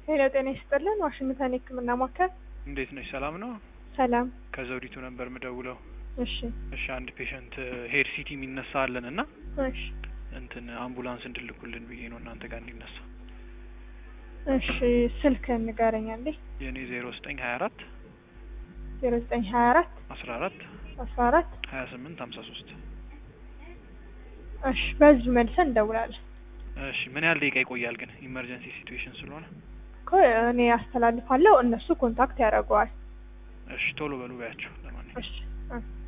ሄሎ ጤና ይስጥልን ዋሽንግተን የህክምና ማዕከል እንዴት ነሽ? ሰላም ነው? ሰላም ከዘውዲቱ ነበር ምደውለው። እሺ እሺ አንድ ፔሸንት ሄድ ሲቲ የሚነሳ አለን እና እሺ እንትን አምቡላንስ እንድልኩልን ብዬ ነው እናንተ ጋር እንዲነሳ። እሺ ስልክ ንገረኝ አንዴ የእኔ ዜሮ ዘጠኝ ሀያ አራት ዜሮ ዘጠኝ ሀያ አራት አስራ አራት አስራ አራት ሀያ ስምንት ሀምሳ ሶስት እሺ በዚሁ መልሰን እንደውላለን እሺ ምን ያህል ደቂቃ ይቆያል ግን ኢመርጀንሲ ሲትዌሽን ስለሆነ? እኮ እኔ አስተላልፋለሁ እነሱ ኮንታክት ያደርገዋል እሺ ቶሎ በሉ በያቸው ለማንኛውም እሺ እ